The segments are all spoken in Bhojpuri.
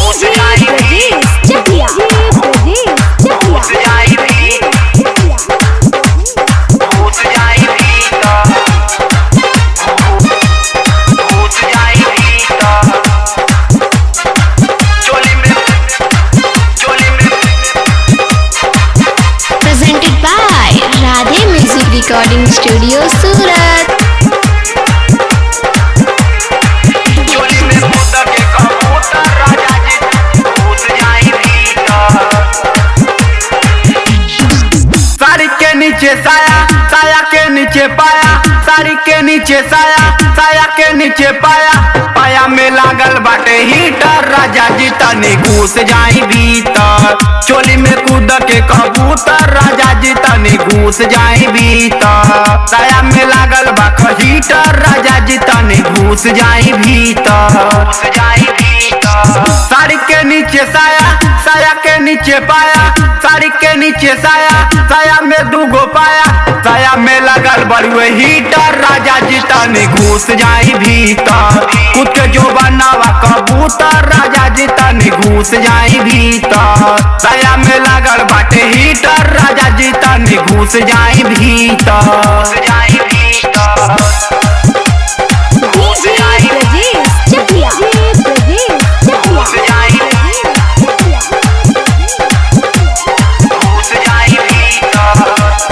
घुस जाई भी चकिया घुस जाई भी घुस जाई भीतर घुस जाई भीतर चोली में चोली में presented by Radhe Music Recording Studio Surat चोली में कूद के कबूतर राजा जी घुस जाई भीतर साड़ी के नीचे साया साया के नीचे पाया साड़ी के नीचे साया साया के नीचे पाया पाया में लागल बाटे हीटर राजा जी तनी घुस जाई भीतर चोली में कूद के कबूतर राजा जी तनी घुस जाई भीतर साया में लागल बा हीटर राजा जी तनी घुस जाई भीतर घुस जाई भीतर साड़ी के नीचे साया साया के नीचे पाया साड़ी के नीचे साया साया में दूगो पाया साया में लगल बड़ुए हीटर राजा जी तनी घुस जाई भीतर खुद के जो बनावा कबूतर राजा जी तनी घुस जाई भीतर साया में लगल बाटे हीटर राजा जी तनी घुस जाई भीतर घुस जाई भीतर घुस जाई चकिया घुस जाई घुस जाई भीतर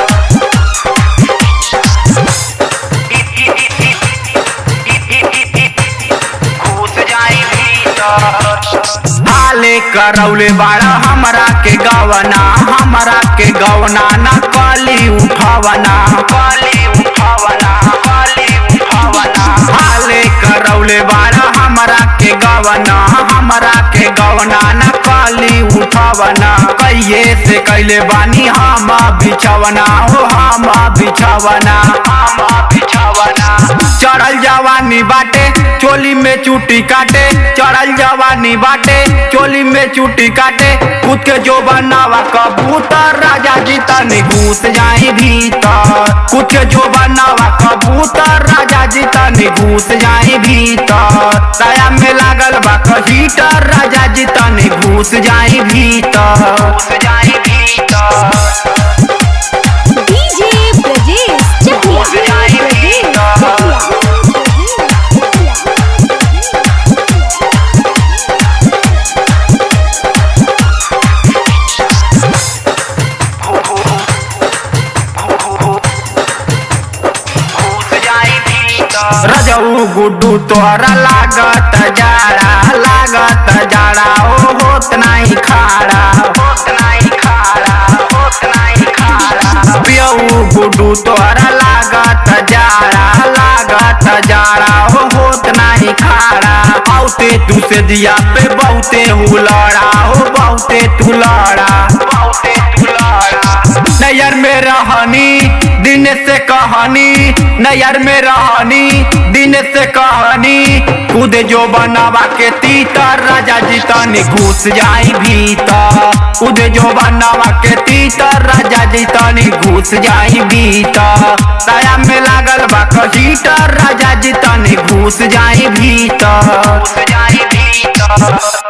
घुस जाई भीतर हाले करौले बाड़ा हमरा के गवना हमरा के गवना न कली उठवना काली उठावना काली उठावना हाले करौले बाड़ा हमरा के गवना हमरा के गवना न कली उठवना कहिए से कैले बानी हम बिछवना हो हम बिछवना हम बिछावना चढ़ल जवानी बाटे चोली में चूटी काटे चढ़ल जवानी बाटे चोली में चूटी काटे खुद के जो बनावा कबूतर राजा जी तनी घुस जाई भीतर खुद के जो बनावा कबूतर राजा जी तनी घुस जाई भीतर साया में लागल बा हीटर राजा जी तनी घुस जाई भीतर घुस जाई भीतर घुस जाई भीतर घुस जाई भीतर रजऊ गुड्डू तोहरा लागत जाड़ा लागत जाड़ा ओ होत नहीं खाड़ा होत नहीं खाड़ा होत नहीं खाड़ा पियऊ गुड्डू तोहरा लागत जाड़ा लागत जाड़ा ओ होत नहीं खाड़ा औते तू से दिया पे बहुते हुलड़ा हो बहुते तुलड़ा बहुते दुलारा नैयर में रहनी दिन से कहानी नैयर में रहनी दिन से कहानी खुद जो बनावा के तीतर राजा जी तनी घुस जाई भीतर खुद जो बनावा के तीतर राजा जी तनी घुस जाई भीतर साया में लागल बा हीटर राजा जी तनी घुस जाई भीतर घुस जाई भीतर